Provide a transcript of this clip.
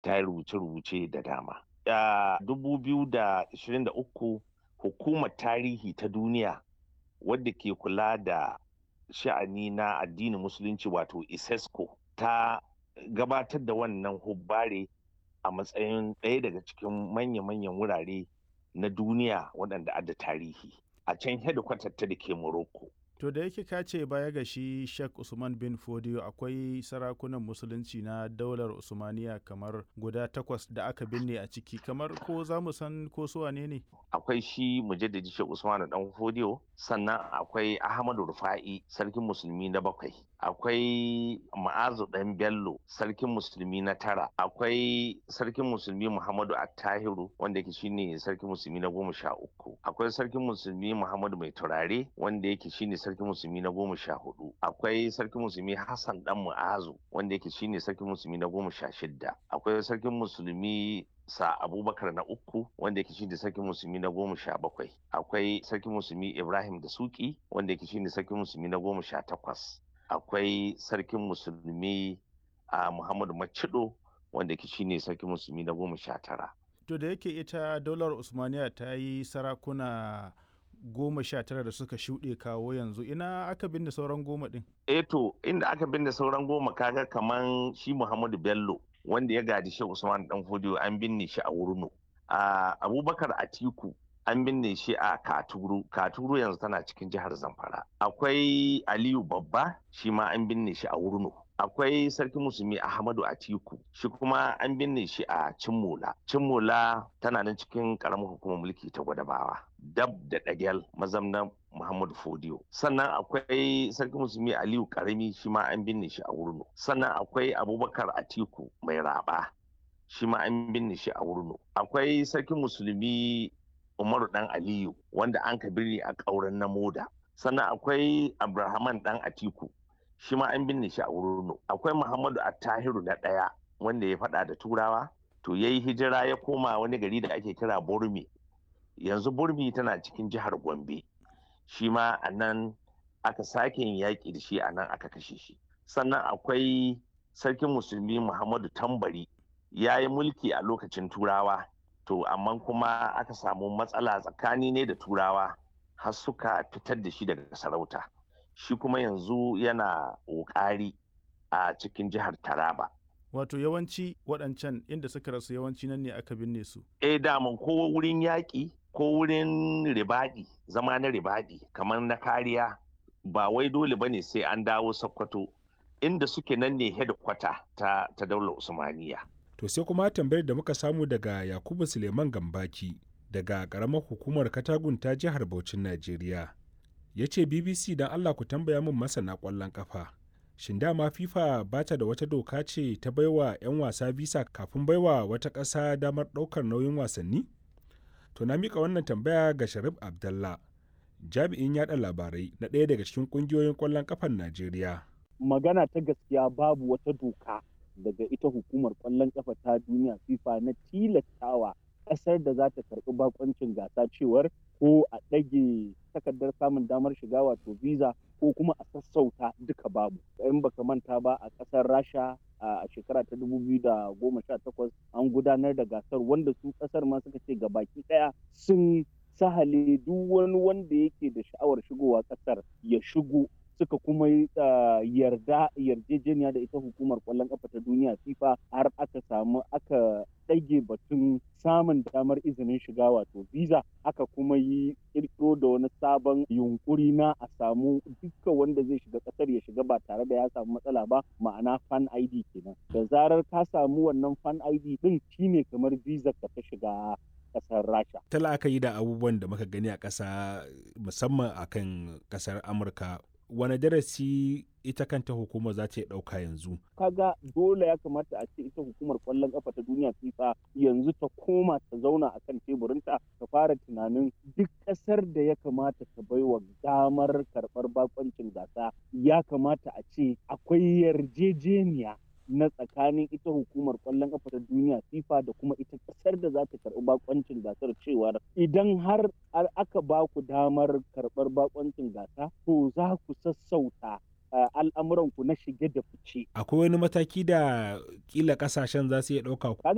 ta yi rubuce-rubuce da dama. A 2023 hukumar tarihi ta duniya wadda ke kula da sha'ani na addinin musulunci wato isesco ta gabatar da wannan hubbare a matsayin ɗaya daga cikin manya-manyan wurare na duniya waɗanda adda tarihi a can hedikwatar ta da ke morocco To da yake ka ce baya ga shi Sheikh Usman bin Fodio akwai sarakunan musulunci na daular Usmaniya kamar guda takwas da aka binne a ciki kamar ko za mu san ko su wane ne? Akwai shi mujaddadi Sheikh Usman dan Fodio sannan akwai Ahmadu Rufa'i sarkin musulmi na bakwai akwai Ma'azu dan Bello sarkin musulmi na tara akwai sarkin musulmi Muhammadu Attahiru wanda yake shine sarkin musulmi na goma sha uku akwai sarkin musulmi Muhammadu Mai Turare wanda yake shine sarkin musulmi na goma sha hudu akwai sarkin musulmi hassan dan mu'azu wanda yake shine sarkin musulmi na goma sha shidda akwai sarkin musulmi sa abubakar na uku wanda yake shine sarkin musulmi na goma sha bakwai akwai sarkin musulmi ibrahim da suki wanda yake shine sarkin musulmi na goma sha takwas akwai sarkin musulmi a muhammadu macido wanda yake shine sarkin musulmi na goma sha tara To da yake ita daular Usmaniya ta yi sarakuna goma sha tara da suka shuɗe kawo yanzu ina aka binne sauran goma ɗin? eh to inda aka binne sauran goma kaga kaman shi Muhammadu Bello wanda ya gadi shi Usman dan Fodiyo an binne shi a Wurno a Abubakar Atiku an binne shi a Katuru Katuru yanzu tana cikin jihar Zamfara akwai Aliyu Babba shi ma an binne shi a Wurno akwai sarki musulmi ahmadu atiku shi kuma an binne shi a cimmola cimmola tana nan cikin karamar hukumar mulki ta gwadabawa dab da dagel mazamnan muhammadu fodiyo sannan akwai sarki musulmi aliyu karami shi ma an binne shi a wurno sannan akwai abubakar atiku mai raba shi ma an binne shi a wurno akwai sarki musulmi umaru dan aliyu wanda an ka birni a ƙauren na moda sannan akwai abrahaman dan atiku shi ma an binne shi a wurin akwai muhammadu attahiru na ɗaya wanda ya faɗa da turawa to ya yi hijira ya koma wani gari da ake kira burmi yanzu burmi tana cikin jihar gombe shi ma a nan aka sake yin yaƙi da shi a nan aka kashe shi sannan akwai sarkin musulmi muhammadu tambari ya yi mulki a lokacin turawa to amma kuma aka samu matsala tsakani ne da turawa har suka fitar da shi daga sarauta shi kuma yanzu yana ƙoƙari a cikin jihar Taraba. Wato yawanci waɗancan inda suka rasu yawanci nan ne aka binne su. Eh daman ko wurin yaƙi ko wurin ribaɗi zama na ribaɗi kamar na kariya ba wai dole bane sai an dawo Sokoto inda suke nan ne hedikwata ta, ta daular Usmaniya. To sai kuma tambayar da muka samu daga Yakubu Suleiman Gambaki daga ƙaramar hukumar Katagun ta jihar Bauchin Najeriya. ya ce bbc don allah ku tambaya min masana kwallon kafa shin dama fifa ba ta da wata doka ce ta baiwa 'yan wasa visa kafin baiwa wata ƙasa damar ɗaukar nauyin wasanni to na mika wannan tambaya ga sharif abdallah jami'in yada labarai na ɗaya daga cikin ƙungiyoyin ƙwallon kafan najeriya magana ta gaskiya babu wata doka daga ita hukumar ƙwallon kafa ta duniya fifa na tilastawa ƙasar da za ta karɓi bakoncin gasa cewar ko a ɗage takardar samun damar shiga wato visa ko kuma a sassauta duka babu in baka manta ba a ƙasar rasha a shekara ta takwas an gudanar da gasar wanda su ƙasar ma suka ce baki ɗaya sun sahale duk wani wanda yake da sha'awar shigowa ƙasar ya shigo suka kuma yarda yarjejeniya da ita hukumar kwallon kafa ta duniya fifa har aka samu aka ɗage batun samun damar izinin shiga wato visa aka kuma yi kirkiro da wani sabon yunkuri na a samu dukkan wanda zai shiga ƙasar ya shiga ba tare da ya samu matsala ba ma'ana fan id kenan da zarar ka samu wannan fan id din shine kamar visa ka ta shiga kasar rasha ta la'akari da abubuwan da muka gani a ƙasa musamman akan ƙasar amurka wani darasi ita kanta hukumar za ta ɗauka yanzu? Kaga dole ya kamata a ce ita hukumar kwallon kafa ta duniya FIFA yanzu ta koma ta zauna a kan teburinta ta fara tunanin duk ƙasar da ya kamata ta baiwa damar karɓar bakoncin gasa ya kamata a ce akwai yarjejeniya na tsakanin ita hukumar kwallon kafa ta duniya FIFA da kuma ita kasar da za ta karɓi bakoncin gasar cewar idan har aka ba ku damar karɓar bakoncin gasa to za ku sassauta al'amuranku na shige da fice. Akwai wani mataki da kila kasashen za su iya ɗauka?